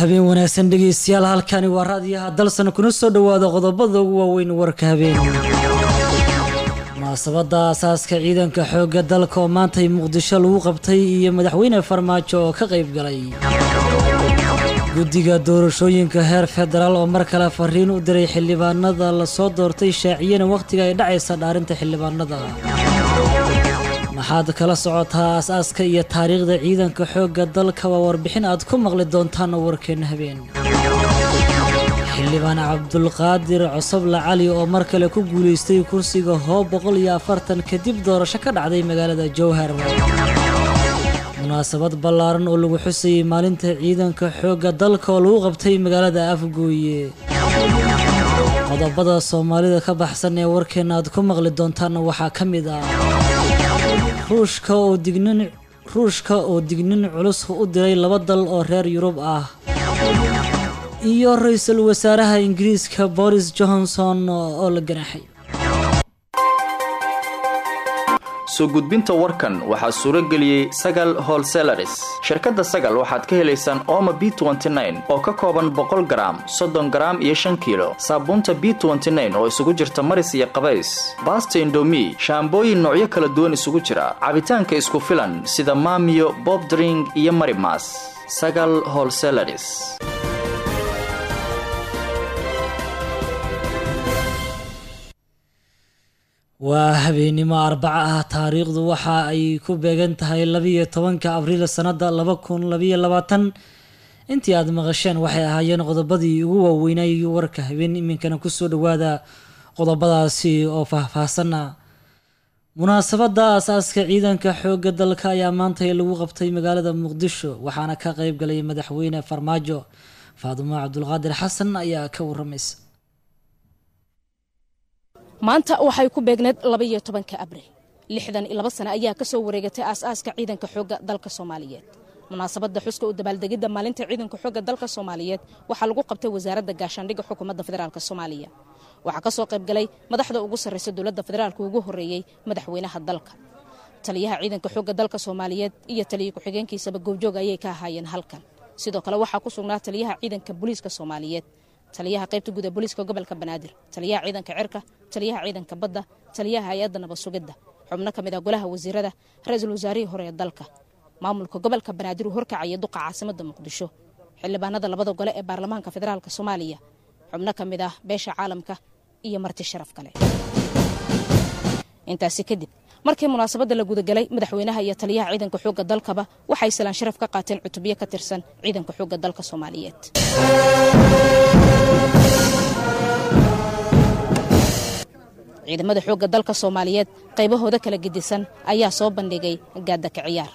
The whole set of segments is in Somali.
habeen wanaagsan dhegeystayaal halkani waa raadiyaha dalsan kuna soo dhowaada qodobada ugu waaweyn warka habeen munaasabada aasaaska ciidanka xoogga dalka oo maantay muqdisho lagu qabtay iyo madaxweyne farmaajo oo ka qayb galay guddiga doorashooyinka heer federaal oo mar kale fariin u diray xildhibaanada lasoo doortay shaaciyana wakhtiga ay dhacaysa dhaarinta xildhibaanada maxaad kala socotaa aas-aaska iyo taariikhda ciidanka xoogga dalka waa warbixin aad ku maqli doontaan warkeena habeen xildhibaan cabdulqaadir cosoble cali oo mar kale ku guulaystay kursiga hoob boqol iyo afartan kadib doorasho ka dhacday magaalada jowhar munaasabad ballaaran oo lagu xusayay maalinta ciidanka xoogga dalka oo lagu qabtay magaalada afgooye qodobada soomaalida ka baxsan ee warkeena aad ku maqli doontaan waxaa ka mid ah ruushka oo dignin ruushka oo dignin culus u diray laba dal oo reer yurub ah iyo ra-iisul wasaaraha ingiriiska boris johnson oo la ganaaxay soo gudbinta warkan waxaa suuro geliyey sagal holselaris shirkadda sagal waxaad ka helaysaan ooma b oo ka kooban boqol garaam soddon garaam iyo shan kiilo saabuunta b oo isugu jirta maris iyo qabays baasta indomi shaambooyin noocyo kala duwan isugu jira cabitaanka isku filan sida maamiyo bobdring iyo marimas sagal holselaris waa habeenimo arbaco ah taariikhdu waxa ay ku beegan tahay labiiyo tobanka abriil sanada laba kun labiyo labaatan intii aada maqasheen waxay ahaayeen qodobadii ugu waaweynay warka habeen iminkana kusoo dhawaada qodobadaasi oo faahfaahsana munaasabada aasaaska ciidanka xoogga dalka ayaa maantay lagu qabtay magaalada muqdisho waxaana ka qeyb galay madaxweyne farmaajo faadumo cabdulqaadir xasan ayaa ka waramaysa maanta waxay ku beegneed labaiyo tobanka abriil lixdan iyo laba sane ayaa ka soo wareegatay aas-aaska ciidanka xoogga dalka soomaaliyeed munaasabadda xuska u dabaaldegidda maalinta ciidanka xoogga dalka soomaaliyeed waxaa lagu qabtay wasaaradda gaashaandhigga xukuumadda federaalk soomaaliya waxaa ka soo qayb galay madaxda ugu sarraysa dowladda federaalka ugu horreeyey madaxweynaha dalka taliyaha ciidanka xoogga dalka soomaaliyeed iyo taliya ku-xigeenkiisaba goobjoog ayay ka ahaayeen halkan sidoo kale waxaa ku sugnaa taliyaha ciidanka booliiska soomaaliyeed taliyaha qaybta guud ee booliiska gobolka banaadir taliyaha ciidanka cirka taliyaha ciidanka badda taliyaha hay-adda nabad sugidda xubno ka mid ah golaha wasiirada ra-iisul wasaarihii hore ee dalka maamulka gobolka banaadir uu horkacaya duqa caasimada muqdisho xildhibaanada labada gole ee baarlamaanka federaalk soomaaliya xubno ka mid ah beesha caalamka iyo marti sharaf kale intaasi kadib markii munaasabadda la gudagalay madaxweynaha iyo taliyaha ciidanka xoogga dalkaba waxay salaan sharaf ka qaateen cutubyo ka tirsan ciidanka xoogga dalka soomaaliyeed ciidamada xoogga dalka soomaaliyeed qaybahooda kala gedisan ayaa soo bandhigay gaadaka ciyaar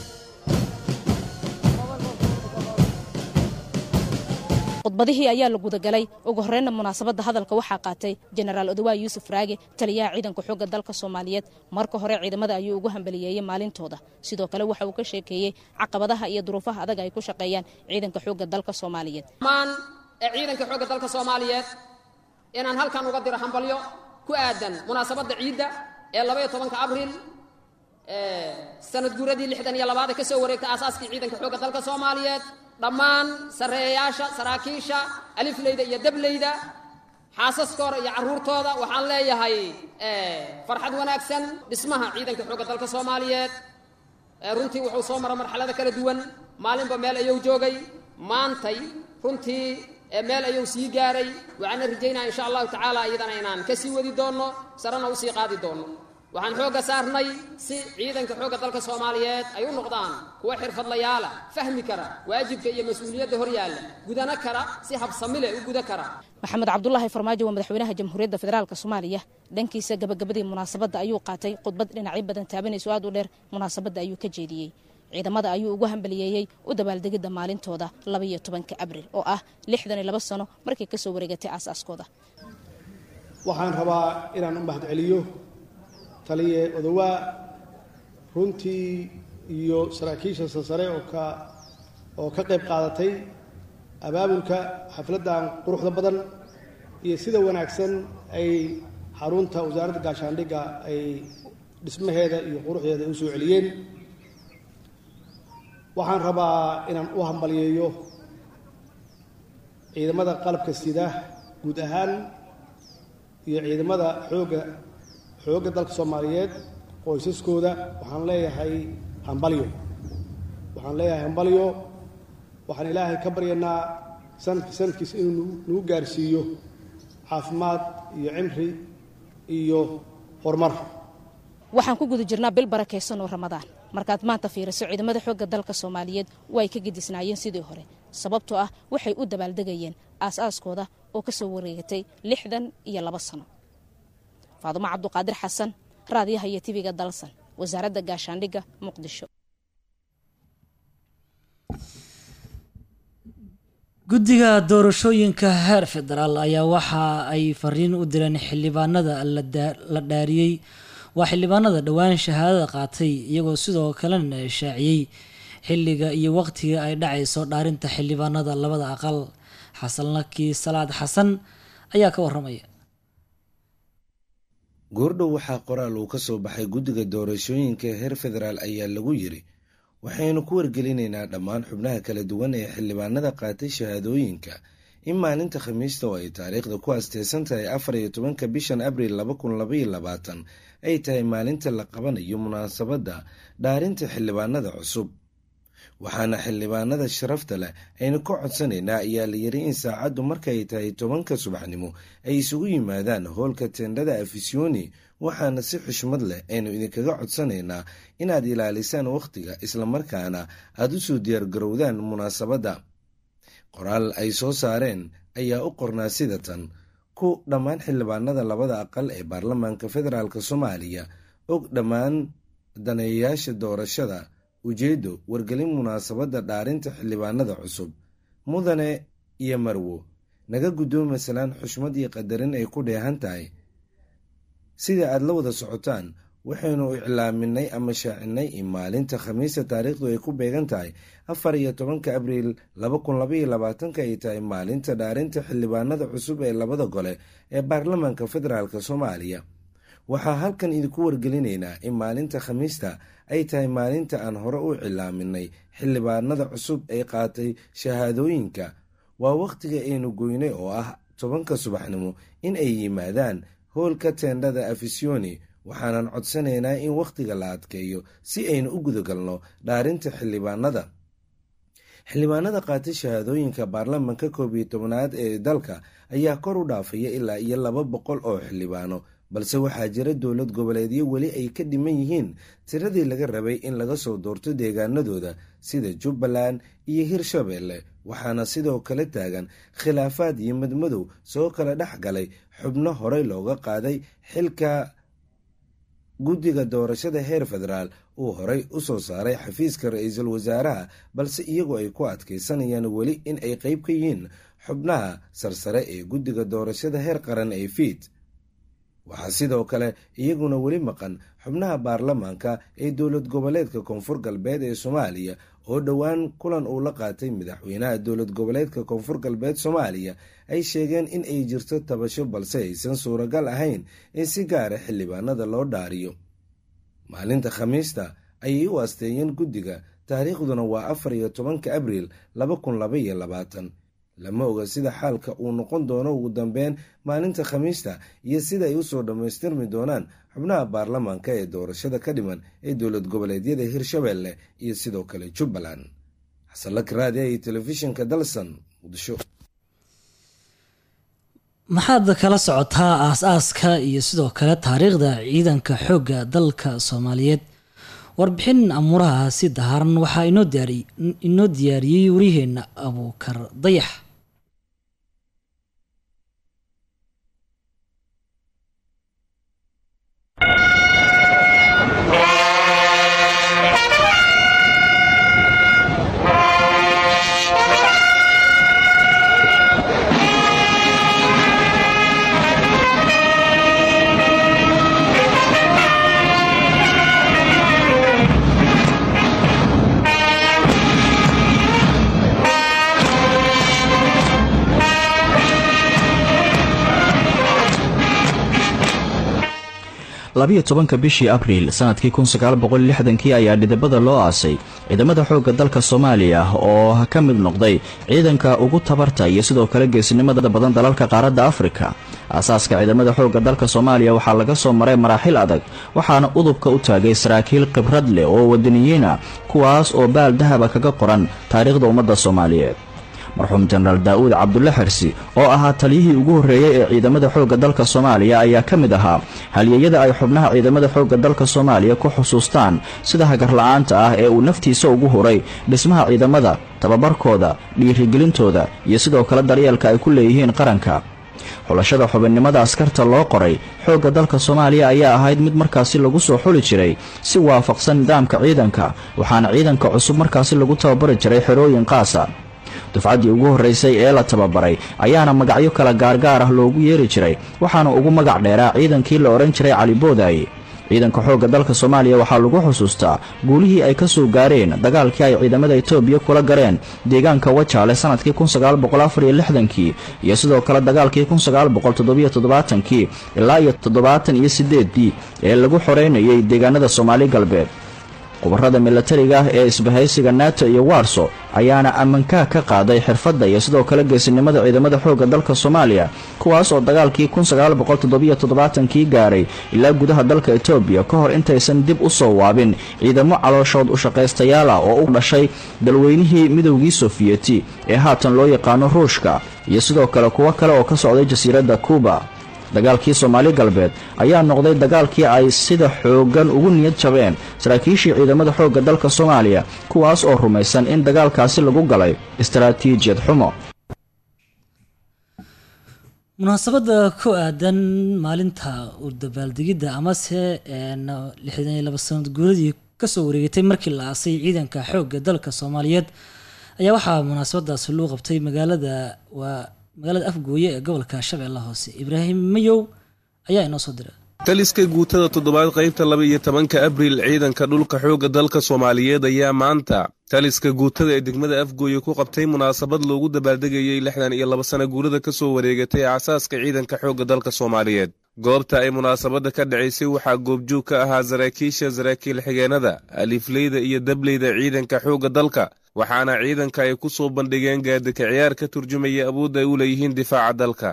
khudbadihii ayaa la gudagalay ugu horreynna munaasabadda hadalka waxaa qaatay jenaraal odawaa yuusuf raage taliyaha ciidanka xoogga dalka soomaaliyeed marka hore ciidamada ayuu ugu hambaliyeeyey maalintooda sidoo kale waxa uu ka sheekeeyey caqabadaha iyo duruufaha adag ay ku shaqeeyaan ciidanka xoogga dalka soomaaliyeed ee ciidanka xoogga dalka soomaaliyeed inaan halkan uga diro hambalyo ku aadan munaasabadda ciidda ee labaiyo tobanka abriil sanad guuradii lixdan iyo labaad ee ka soo wareegtay aasaaskii ciidanka xoogga dalka soomaaliyeed dhammaan sarreeyayaasha saraakiisha alifleyda iyo dableyda xaasaskooda iyo carruurtooda waxaan leeyahay farxad wanaagsan dhismaha ciidanka xoogga dalka soomaaliyeed runtii wuxuu soo mara marxalada kala duwan maalinba meel ayuu joogay maantay runtii meel ayuu sii gaaray waxaana rajaynaya insha allahu tacaala iyadana inaan ka sii wadi doonno sarena usii qaadi doonno waxaan xoogga saarnay si ciidanka xoogga dalka soomaaliyeed ay u noqdaan kuwa xirfadlayaala fahmi kara waajibka iyo mas-uuliyadda hor yaalla gudana kara si habsamile u guda kara maxamed cabdulaahi farmaajo waa madaxweynaha jamhuuriyadda federaalk soomaaliya dhankiisa gabagabadii munaasabadda ayuu qaatay khudbad dhinacyo badan taabanayso aad u dheer munaasabadda ayuu ka jeediyey ciidamada ayuu ugu hambaliyeeyey u dabaaldegidda maalintooda labaiyo tobanka abriil oo ah lixdan iyo laba sano markay ka soo wareegatay aasaaskooda waxaan rabaa inaan u mahadceliyo taliye odawaa runtii iyo saraakiisha sasare oo ka oo ka qayb qaadatay abaabulka xafladdan quruxda badan iyo sida wanaagsan ay xarunta wasaaradda gaashaandhigga ay dhismaheeda iyo quruxdeeda ay u soo celiyeen waxaan rabaa inaan u hambaliyeeyo ciidamada qalabka sida guud ahaan iyo ciidamada xoogga xoogga dalka soomaaliyeed qoysaskooda waxaan leeyahay hambalyo waxaan leeyahay hambalyo waxaan ilaahay ka baryanaa sanadki sanadkiisa inuu nagu gaarsiiyo caafimaad iyo cimri iyo horumar waxaan ku guda jirnaa bil barakaysan oo ramadaan markaad maanta fiiriso ciidamada xoogga dalka soomaaliyeed way ka gedisnaayeen sidii hore sababtoo ah waxay u dabaaldegayeen aas-aaskooda oo ka soo wareegatay lixdan iyo labo sano faadumo cabduqaadir xasan raadiyaha iyo tibiga dalsan wasaaradda gaashaandhigga muqdisho guddiga doorashooyinka heer federaal ayaa waxa ay fariin u direen xildhibaanada la dhaariyey waa xildhibaanada dhowaan shahaadada qaatay iyagoo sidoo kalena shaaciyey xilliga iyo waqtiga ay dhacayso dhaarinta xildhibaanada labada aqal xasan laki salaad xasan ayaa ka waramaya goordhow waxaa qoraal uu ka soo baxay guddiga doorashooyinka heer federaal ayaa lagu yiri waxaynu ku wargelinaynaa dhammaan xubnaha kala duwan ee xildhibaanada qaatay shahaadooyinka in maalinta khamiista oo ay taariikhda ku asteysan tahay afar iyo tobanka bishan abriil laba kun labaiyo labaatan ay tahay maalinta la qabanayo munaasabadda dhaarinta xildhibaanada cusub waxaana xildhibaanada sharafta leh aynu ka codsanaynaa ayaa la yiri in saacaddu markaay tahay tobanka subaxnimo ay isugu yimaadaan hoolka tendhada afisyooni waxaana si xushmad leh aynu idinkaga codsanaynaa inaad ilaalisaan wakhtiga islamarkaana aad u soo diyaargarowdaan munaasabadda qoraal ay soo saareen ayaa u qornaa sida tan ku dhammaan xildhibaanada labada aqal ee baarlamaanka federaalk soomaaliya og dhammaan daneeyayaasha doorashada ujeeddo wargelin munaasabadda dhaarinta xildhibaanada cusub mudane iyo marwo naga guddoomi salaan xushmad iyo qadarin ay ku dheehan tahay sida aad la wada socotaan waxaynu iclaaminay ama shaacinay in maalinta khamiista taariikhdu ay ku beegan tahay afar iyo tobanka abriil laba kun labaiyo labaatanka ay tahay maalinta dhaarinta xildhibaanada cusub ee labada gole ee baarlamaanka federaalk soomaaliya waxaa halkan idinku wargelinaynaa in maalinta khamiista ay tahay maalinta aan hore u cilaaminay xildhibaanada cusub ee qaatay shahaadooyinka waa wakhtiga aynu goynay oo ah tobanka subaxnimo in ay yimaadaan hoolka teendhada afisyooni waxaanan codsanaynaa in wakhtiga la adkeeyo si aynu u gudagalno dhaarinta xildhibaanada xildhibaanada qaatay shahaadooyinka baarlamanka koob iyo tobnaad ee dalka ayaa kor u dhaafaya ilaa iyo laba boqol oo xildhibaano balse waxaa jira dowlad goboleedyo weli ay ka dhiman yihiin tiradii laga rabay in laga soo doorto deegaanadooda sida jubbaland iyo hirshabeelle waxaana sidoo kale taagan khilaafaad iyo madmadow soo kala dhex galay xubno horey looga qaaday xilka guddiga doorashada heer federaal uu horey u soo saaray xafiiska ra-iisul wasaaraha balse iyagoo ay ku adkaysanayaan weli in ay qeyb ka yihiin xubnaha sarsare ee guddiga doorashada heer qaran ee fiid waxaa sidoo kale iyaguna weli maqan xubnaha baarlamaanka ee dowlad goboleedka koonfur galbeed ee soomaaliya oo dhowaan kulan uu la qaatay madaxweynaha dowlad goboleedka koonfur galbeed soomaaliya ay sheegeen in ay jirto tabasho balse aysan suuragal ahayn in si gaara xildhibaanada loo dhaariyo maalinta khamiista ayay u asteeyeen guddiga taariikhduna waa afar iyo tobanka abriil laba kun laba iyo labaatan lama oga sida xaalka uu noqon doono ugu dambeyn maalinta khamiista iyo sida ay usoo dhammaystirmi doonaan xubnaha baarlamaanka ee doorashada ka dhiman ee dowlad goboleedyada hirshabeelle iyo sidoo kale jubbaland xasanlak raadiya iyo telefishinka dalsan muqdisho maxaad kala socotaa aas-aaska iyo sidoo kale taariikhda ciidanka xoogga dalka soomaaliyeed warbixin amuuraha si daharan waxaa inoo diyaariyey waryaheena abuukar dayax labiyo tobanka bishii abriil sanadkii kun sagaal boqol lixdankii ayaa dhidibada loo aasay ciidamada xoogga dalka soomaaliya oo ka mid noqday ciidanka ugu tabarta iyo sidoo kale geesinimada badan dalalka qaaradda afrika aasaaska ciidamada xoogga dalka soomaaliya waxaa laga soo maray maraaxil adag waxaana udubka u taagay saraakiil khibrad leh oo wadaniyiina kuwaas oo baal dahaba kaga qoran taariikhda ummadda soomaaliyeed marxuum jenaraal daa'uud cabdulle xirsi oo ahaa taliyihii ugu horreeyey ee ciidamada xoogga dalka soomaaliya ayaa ka mid ahaa halyeeyada ay xubnaha ciidamada xoogga dalka soomaaliya ku xusuustaan sida hagarla'aanta ah ee uu naftiisa ugu huray dhismaha ciidamada tababarkooda dhiirigelintooda iyo sidoo kale daryeelka ay ku leeyihiin qaranka xulashada xubinnimada askarta loo qoray xoogga dalka soomaaliya ayaa ahayd mid markaasi lagu soo xuli jiray si waafaqsan nidaamka ciidanka waxaana ciidanka cusub markaasi lagu tababari jiray xerooyin qaasa dufcaddii ugu horraysay ee la tababaray ayaana magacyo kala gaargaar ah loogu yeeri jiray waxaana ugu magac dheeraa ciidankii la odhan jiray cali boodaaye ciidanka xoogga dalka soomaaliya waxaa lagu xusuustaa guulihii ay ka soo gaareen dagaalkii ay ciidamada etoobiya kula gareen deegaanka wajaale sannadkii kun sagaal boqol afar iyo lixdankii iyo sidoo kale dagaalkii kun sagaal boqol toddobiyo toddobaatankii ilaa iyo toddobaatan iyo siddeeddii ee lagu xoreynayay deegaanada soomaali galbeed khubarada milatariga ah ee isbahaysiga nato iyo warso ayaana ammankaa ka qaaday xirfadda iyo sidoo kale geesinimada ciidamada xoogga dalka soomaaliya kuwaas oo dagaalkii kun sagaal boqol toddobiyo toddobaatankii gaaray ilaa gudaha dalka etoobiya ka hor intaysan dib u soo waabin ciidamo calooshood u shaqaystayaal ah oo u dhashay dalweynihii midowgii sofiyeti ee haatan loo yaqaano ruushka iyo sidoo kale kuwo kale oo ka socday jasiiradda kuuba dagaalkii soomaali galbeed ayaa noqday dagaalkii ay sida xooggan ugu niyad jabeen saraakiishii ciidamada xoogga dalka soomaaliya kuwaas oo rumaysan in dagaalkaasi lagu galay istaraatiijiyad xumo munaasabadda ku aadan maalinta u dabaaldegidda amase lixdan iyo laba sanad guuradii kasoo wareegatay markii la aasay ciidanka xoogga dalka soomaaliyeed ayaa waxaa munaasabadaasi loo qabtay magaalada waa magaalada afgooye ee gobolka shabeelle hoose ibraahim mayow ayaa inoo soo diray taliska guutada toddobaad qaybta laba iyo tobanka abriil ciidanka dhulka xoogga dalka soomaaliyeed ayaa maanta taliska guutada ee degmada afgooye ku qabtay munaasabad loogu dabaaldegayey lixdan iyo laba sana guurada ka soo wareegatay aasaaska ciidanka xoogga dalka soomaaliyeed goobta ay munaasabadda ka dhacaysay waxaa goobjoog ka ahaa saraakiisha saraakiil xigeenada alifleyda iyo dableyda ciidanka xoogga dalka waxaana ciidanka ay ku soo bandhigeen gaadika ciyaar ka turjumaya awoodda ay u leeyihiin difaaca dalka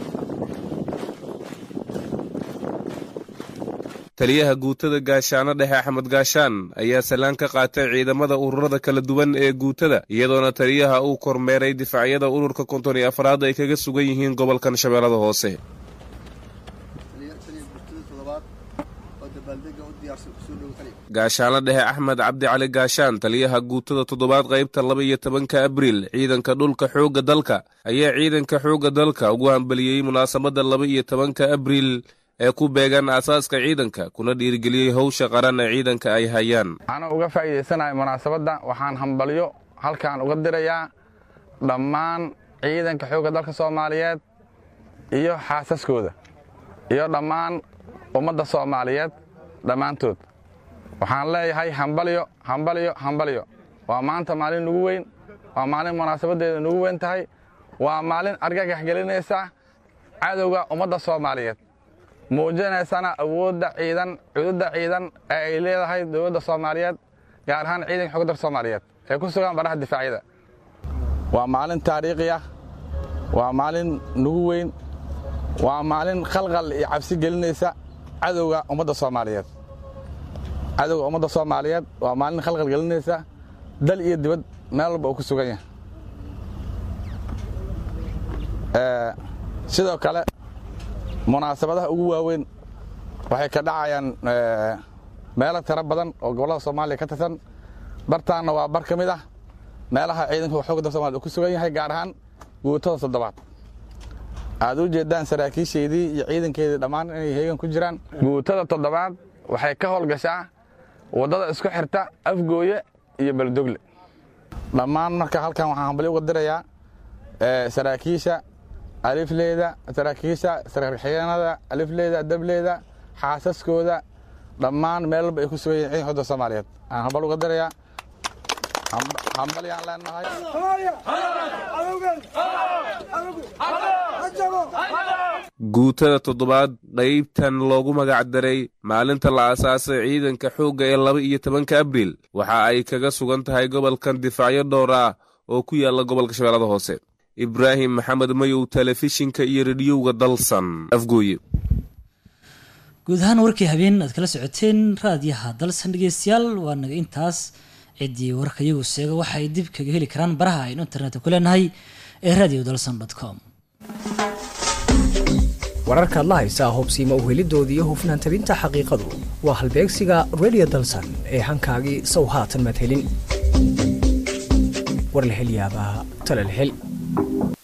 taliyaha guutada gaashaano dhexe axmed gaashaan ayaa salaan ka qaatay ciidamada ururada kala duwan ee guutada iyadoona taliyaha uu kormeeray difaacyada ururka konton iyo afraad ay kaga sugan yihiin gobolkan shabeellada hoose gaashaano dhexe axmed cabdi cali gaashaan taliyaha guutada toddobaad qaybta laba iyo tobanka abriil ciidanka dhulka xoogga dalka ayaa ciidanka xoogga dalka ugu hambaliyey munaasabadda laba iyo tobanka abriil ee ku beegan aasaaska ciidanka kuna dhiirigeliyey howsha qaran ee ciidanka ay hayaan ana uga faa'iidaysanahay munaasabadda waxaan hambalyo halkaan uga dirayaa dhammaan ciidanka xoogga dalka soomaaliyeed iyo xaasaskooda iyo dhammaan ummadda soomaaliyeed dhammaantood waxaan leeyahay hambalyo hambalyo hambalyo waa maanta maalin nugu weyn waa maalin munaasabaddeeda nugu weyn tahay waa maalin argagax gelinaysa cadowga ummadda soomaaliyeed muujinaysana awoodda ciidan cududda ciidan ee ay leedahay dowladda soomaaliyeed gaar ahaan ciidanka xogga dalka soomaaliyeed ee ku sugan baraha difaacyada waa maalin taariikhi ah waa maalin nugu weyn waa maalin khalqal iyo cabsi gelinaysa cadowga ummadda soomaaliyeed cadowga ummadda soomaaliyeed waa maalin khalqal gelinaysa dal iyo dibad meel walba uu ku sugan yahay sidoo kale munaasabadaha ugu waaweyn waxay ka dhacayaan meelo tiro badan oo gobollada soomaaliya ka tirsan bartaanna waa bar ka mid ah meelaha ciidanka xooga dalka somalia uu ku sugan yahay gaar ahaan guutada toddobaad aad u jeeddaan saraakiishaydii iyo ciidankeedii dhammaan inay heegan ku jiraan guutada toddobaad waxay ka howlgashaa waddada isku xirta afgooye iyo baldogle dhammaan marka halkan waxaan hambali uga dirayaa saraakiisha alifleyda saraakiisha saraakiilxigeenada alifleyda dableyda xaasaskooda dhammaan meel walba ay ku sugan yihin ciidanka xooda soomaaliyeed aan hambal uga dirayaa hambalyaan leenahay guutada toddobaad qaybtan loogu magac daray maalinta la aasaasay ciidanka xoogga ee laba iyo tobanka abriil waxa ay kaga sugan tahay gobolkan difaacyo dhowr ah oo ku yaala gobolka shabeellada hoose ibraahim maxamed mayow telefishinka iyo rediyowga dalsan afgooye guud ahaan warkii habeen aad kala socoteen raadiyaha dalsan dhegeystayaal waa naga intaas ciddii warka iyagu seega waxa ay dib kaga heli karaan baraha aynu internetka ku leenahay ee radio dalsan com wararkaad la haysaa hubsiima uhelidooda iyo hufnaan tabinta xaqiiqadu waa halbeegsiga radio dalsan ee hankaagii sow haatan madhelin war la hel yaabaa tala la hel